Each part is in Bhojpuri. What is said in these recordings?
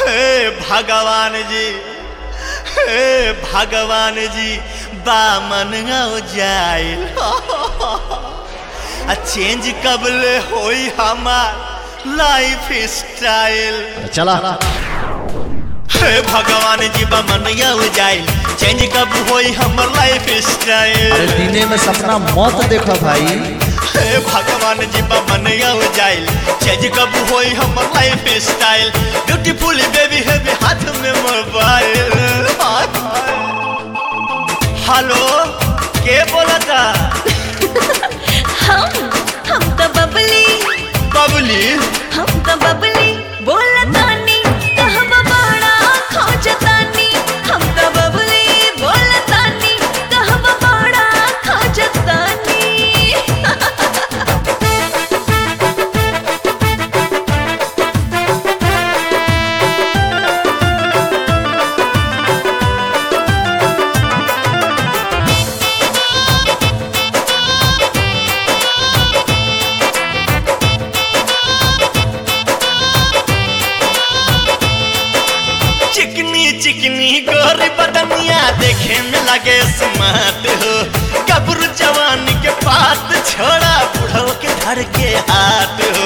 हे भगवान जी हे भगवान जी बामन हो जाइल आ चेंज कबले होई हमार लाइफ स्टाइल चला हे भगवान जी बामन हो जाइल चेंज कब होई हमर लाइफ अरे स्टाइल दिने में सपना मत देखो भाई हे भगवान जी बामन हो जाइल चेंज कब होई हमर लाइफ स्टाइल ब्यूटीफुल बेबी है हाथ में मोबाइल हेलो के बोला था हम हम तो बबली बबली हम तो बबली बोलतानी कहब बड़ा खोजतानी हम तो बबली बोलतानी कहब बड़ा खोजतानी चिकनी चिकनी गोरी बदनिया देखे में लगे स्मार्ट हो कब्र जवान के बात छोड़ा बुढ़ो के धर के हाथ हो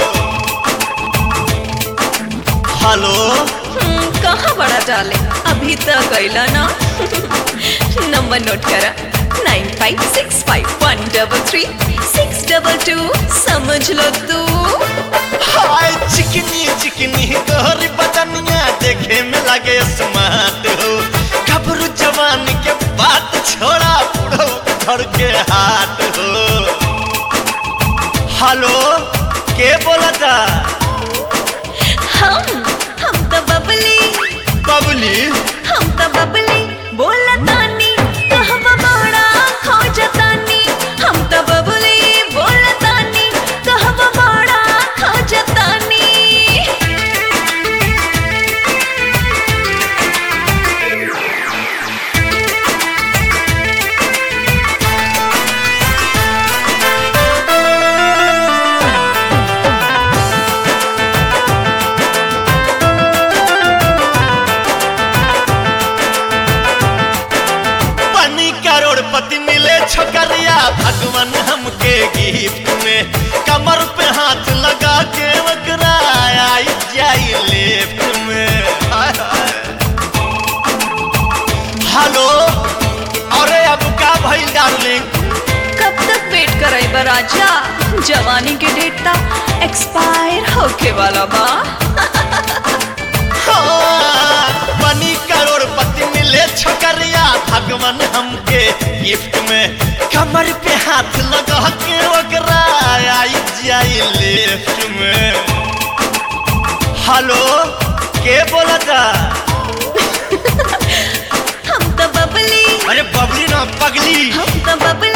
हेलो हम्म, कहाँ बड़ा डाले अभी तक गईला ना नंबर नोट करा nine five six five one double three six double two समझ लो तू हाय चिकनी चिकनी गोरी बदनिया देखे में लगे स्मार्ट हो कब्र जवान के बात छोड़ा बुढ़ो के धर के हाथ हो हेलो के बोला था हम हम तो बबली बबली हम तो बबली बोलतानी कहब बड़ा खोजतानी हम तो बबली बोलतानी कहब बड़ा खोजतानी बनी करोड़पति मिले छोकरिया भगवान हमके गिफ्ट में कमर पे हाथ लगा के वकरा आई जाई लेफ्ट में हाय, हाय। हेलो अरे अब का भइल डार्लिंग कब तक वेट कराई बा राजा जवानी के डेट ता एक्सपायर होके वाला बा हाँ, बनी करोड़पति मिले छोकरिया भगवान हमके गिफ्ट में कमर पे हाथ लगा के वकरा आई जाई लेफ्ट में हेलो के बोला था हम तो बबली अरे बबली ना पगली हम तो बबली